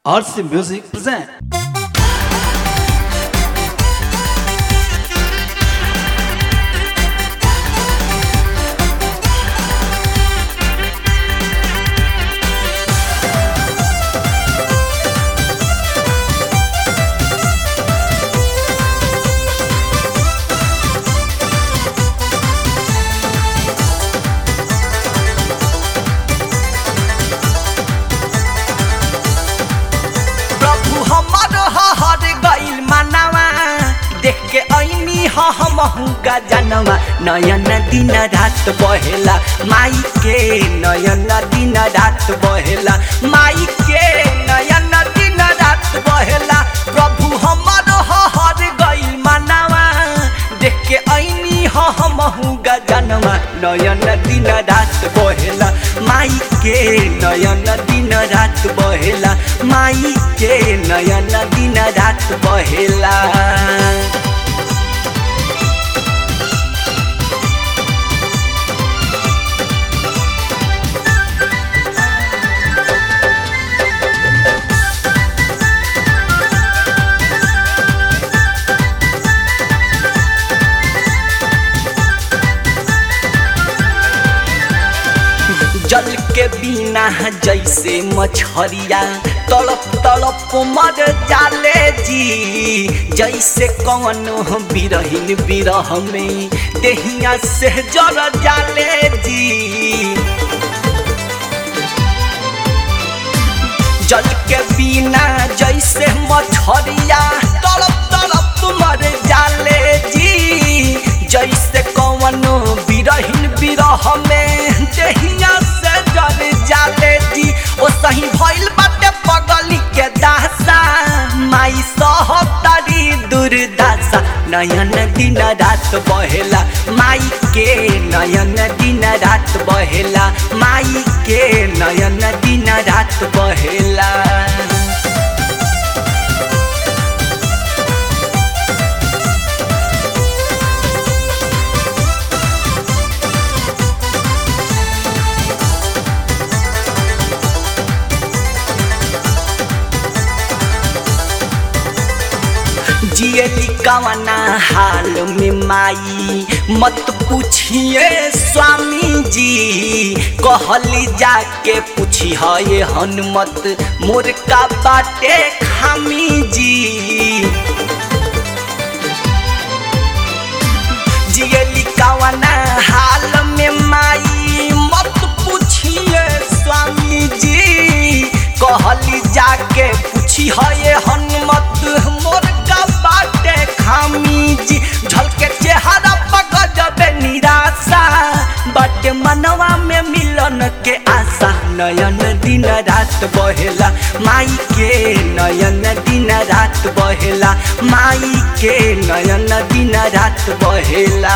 RC Music present. प्रभु हमर हर गइल मानवा देख के ऐनी हमहु गजनवा नयन दिन रात बहेला माई के नयन दिन रात बहेला माई के नयन दिन रात बहेला प्रभु हमर हर गइल मानवा देख के ऐनी हमहु गजनवा नयन दिन रात बहेला माई के नयन दिन रात बहेला माई के नयन दिन रात बहेला जल के बिना जैसे मछरिया तड़प तड़प मर जाले जी जैसे कौन बिरहिन बिरह में देहिया से जर जाले जी जल के बिना जैसे मछरिया तड़प तड़प मर जाले जी जैसे कौन बिरहिन बिरह में देहिया से जर जाले जी ओ सही भइल बाटे पगली के दासा माई सहतारी दुर्दासा नयन दिन रात बहेला माई के नयन दिन रात बहेला माई के नयन दिन रात बहेला जियली कवना हाल में माई मत पूछिए स्वामी जी कहली जाके पूछी ये हनुमत मोर का बाटे खामी जी जियली कवना हाल में माई मत पूछिए स्वामी जी कहली जाके पूछी ये हनुमत मोर का बाटे खामी जी झलके चेहरा पक जबे निराशा बाटे मनवा में मिलन के आशा नयन दिन रात बहेला माई के नयन दिन रात बहेला माई के नयन दिन रात बहेला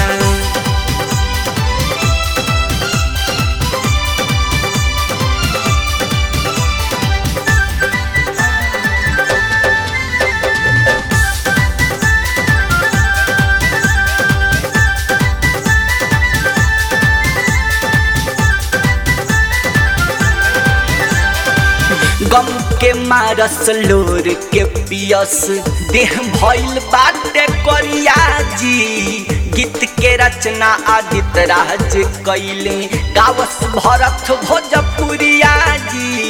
गम के मारस लोर के पियस देह भइल बाटे करिया जी गीत के रचना आदित्य राज कैले गावस भरत भोजपुरिया जी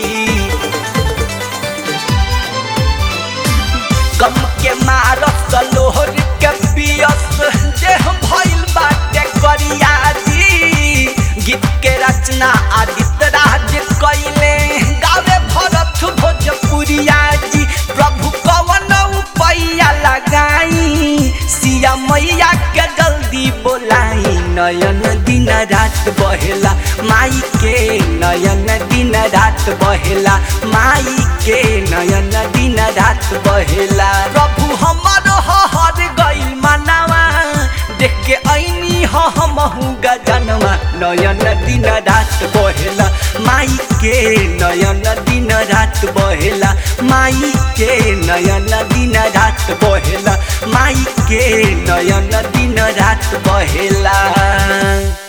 गम के मारस लोहर के पियस देह भइल बाटे करिया जी गीत के रचना आदित्य राज कैले गावे भरत भोजपुरिया जी प्रभु कवन पैया लगाई सिया मैया के जल्दी बोलाई नयन दिन रात बहेला माई के नयन दिन रात बहेला माई के नयन दिन रात बहेला प्रभु हमर हर गइल मानवा देख के ऐनी हमहु गजनवा नयन दिन रात बहेला माई के नयन दिन रात बहेला माई के नयन दिन रात बहेला माई के नयन दिन रात बहेला